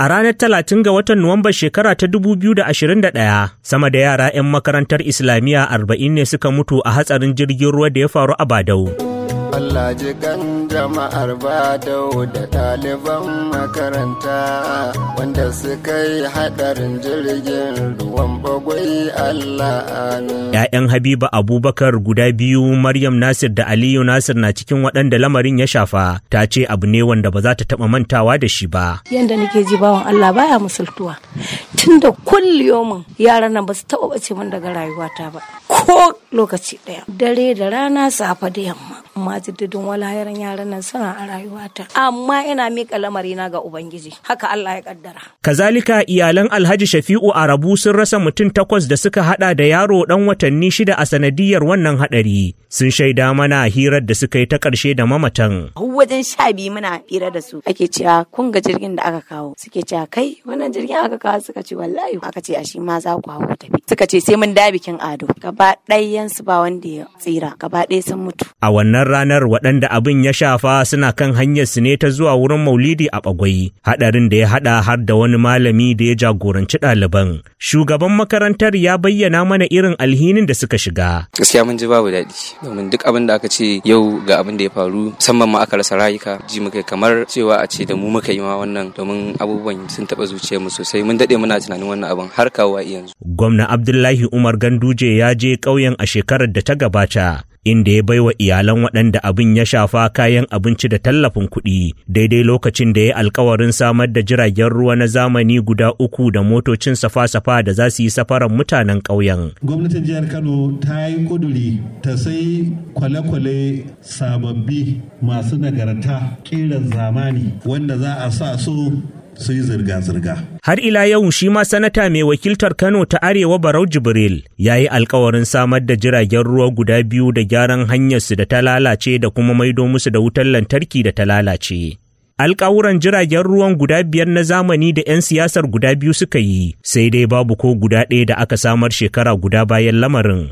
A ranar talatin ga watan Nuwamba shekara ta 2021, sama da yara 'yan makarantar Islamiyya arba'in ne suka mutu a hatsarin jirgin ruwa da ya faru a Badau. Allah ji kan jama'ar Badau da ɗaliban makaranta wanda suka yi haɗarin jirgin ruwan bagwai Allah amin. ‘Ya'yan Habiba Abubakar guda biyu Maryam Nasir da Aliyu Nasir na cikin waɗanda lamarin ya shafa, ta ce abu ne wanda ba za ta taɓa mantawa da shi ba. Yanda nake ji bawan Allah baya musultuwa. Tun da kulliyomin yaran nan ba su taɓa ɓace min daga rayuwata ba. Ko lokaci ɗaya. Dare da rana safe da yamma. Amma jiddidin walayaran yaran nan suna a rayuwata. Amma ina miƙa lamarina ga Ubangiji. Haka Allah ya kaddara. Kazalika iyalan Alhaji Shafi'u Arabu sun rasa mutum takwas da suka hada da yaro ɗan watanni shida a sanadiyar wannan haɗari. Sun shaida mana hirar da suka yi ta ƙarshe da mamatan. wajen sha biyu muna hira da su ake cewa kun ga jirgin da aka kawo suke cewa kai wannan jirgin aka kawo suka ce wallahi aka ce a shi ma za ku hau tafi suka ce sai mun da bikin ado gaba ɗayan su ba wanda ya tsira gaba ɗaya sun mutu A wannan ranar waɗanda abin ya shafa suna kan hanyar su ne ta zuwa wurin maulidi a bagwai haɗarin da ya haɗa har da wani malami da ya jagoranci ɗaliban. Shugaban makarantar ya bayyana mana irin alhinin da suka shiga. gaskiya mun ji babu daɗi domin duk abin da aka ce yau ga abin da ya faru musamman ma aka rasa rayuka ji muka kamar cewa a ce da mu muka yi ma wannan domin abubuwan sun taɓa zuciyarmu sosai mun daɗe muna tunanin wannan abin har kawo yanzu Gwamna Abdullahi Umar Ganduje ya je ƙauyen a shekarar da ta gabata. Inda ya baiwa iyalan waɗanda abin ya shafa kayan abinci da tallafin kuɗi daidai lokacin da ya alkawarin samar da jiragen ruwa na zamani guda uku da motocin safa-safa da za su yi safaran mutanen ƙauyen. gwamnatin jihar kano ta yi kuduri ta sai kwale-kwale sababbi masu nagarta kiran zamani wanda za a sa su su yi zirga-zirga Har ila yau shi ma sanata mai wakiltar Kano ta Arewa Barau Jibril ya yi alkawarin samar da jiragen ruwa guda biyu da gyaran hanyarsu da ta lalace da kuma maido musu da wutar lantarki da ta lalace. Alkawuran jiragen ruwan guda biyar na zamani da 'yan siyasar guda biyu suka yi, sai dai babu ko guda ɗaya da aka samar shekara guda bayan lamarin.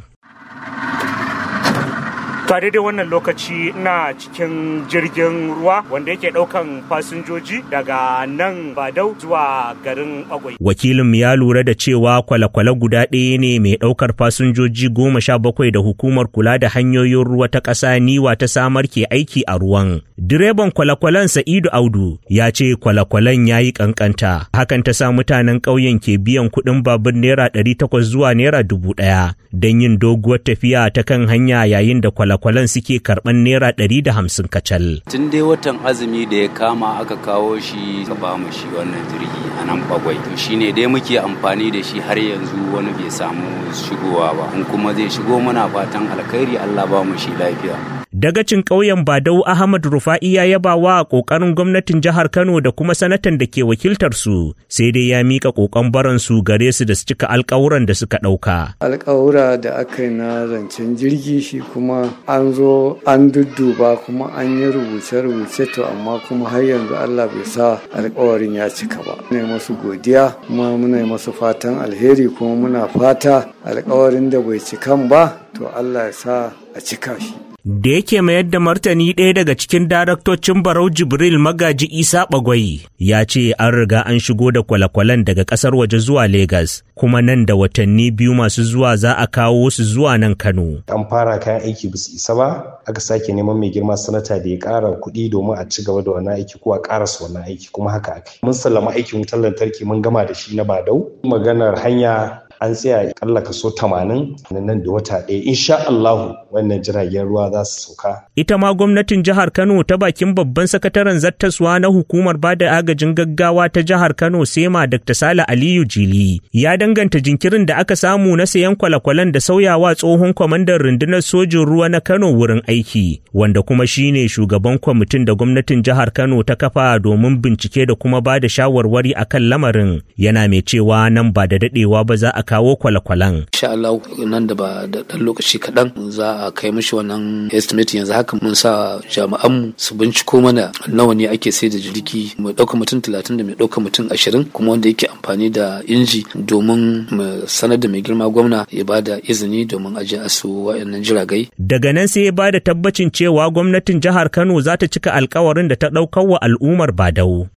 To daidai wannan lokaci ina cikin jirgin ruwa wanda yake ɗaukan fasinjoji daga nan Badau zuwa garin Agwai. Wakilin ya lura da cewa kwale-kwale guda ɗaya ne mai ɗaukar fasinjoji goma sha bakwai da hukumar kula da hanyoyin ruwa ta ƙasa niwa ta samar ke aiki a ruwan. Direban kwale-kwalen Sa'idu Audu ya ce kwale-kwalen ya yi ƙanƙanta. Hakan ta sa mutanen ƙauyen ke biyan kuɗin babur naira ɗari takwas zuwa naira dubu ɗaya don yin doguwar tafiya ta kan hanya yayin da kwale kwalen suke karɓan naira ɗari da hamsin kacal. tun dai watan azumi da ya kama aka kawo shi ka ba mu shi wannan jirgi a nan bagwai to shine dai muke amfani da shi har yanzu wani bai samu shigowa ba in kuma zai shigo muna fatan alkhairi Allah ba mu shi lafiya Dagacin ƙauyen Badau Ahmad Rufa'i ya yaba wa ƙoƙarin gwamnatin jihar Kano da kuma sanatan da ke wakiltar su, sai dai ya mika ƙoƙon baransu gare su da su cika alƙawuran da suka ɗauka. alkawura da aka yi na zancen jirgi shi kuma an zo an dudduba kuma an yi rubuce-rubuce to amma kuma har yanzu Allah bai sa alkawarin ya cika ba. Muna yi masu godiya kuma muna yi masu fatan alheri kuma muna fata alkawarin da bai cikan ba to Allah ya sa a cika shi. Da yake mayar da martani ɗaya daga cikin daraktocin Barau Jibril Magaji Isa Bagwai ya ce an riga an shigo da kwale-kwalen daga ƙasar waje zuwa Legas, kuma nan da watanni biyu masu zuwa za a kawo su zuwa nan Kano. an fara kayan aiki ba su isa ba aka sake neman mai girma sanata da ya ƙara kuɗi domin a ci gaba da wannan aiki ko a ƙarasa wannan aiki kuma haka aka mun sallama aikin wutar lantarki mun gama da shi na badau maganar hanya an tsaya kalla kaso tamanin nan da wata ɗaya insha Allahu wannan jiragen ruwa za su sauka Ita ma gwamnatin jihar Kano ta bakin babban sakataren zattaswa na hukumar bada agajin gaggawa ta jihar Kano Sema Dr. Sale Aliyu Jili ya danganta jinkirin da aka samu na sayan kwale-kwalen da sauyawa tsohon kwamandan rundunar sojin ruwa na Kano wurin aiki, wanda kuma shine shugaban kwamitin da gwamnatin jihar Kano ta kafa domin bincike da kuma ba da shawarwari akan lamarin. Yana mai cewa nan ba da dadewa ba za a kawo kwale-kwalen. insha Allah nan da ba da ɗan lokaci kaɗan za a kai mishi wannan estimate yanzu haka mun sa jami'an su binciko mana nawa ne ake sai da jirgi mai ɗaukar mutum talatin da mai ɗaukar mutum ashirin kuma wanda yake amfani da inji domin mu sanar da mai girma gwamna ya ba da izini domin aje a su waɗannan jiragai Daga nan sai ya ba da tabbacin cewa gwamnatin jihar Kano za ta cika alkawarin da ta ɗaukar wa al'ummar Badau.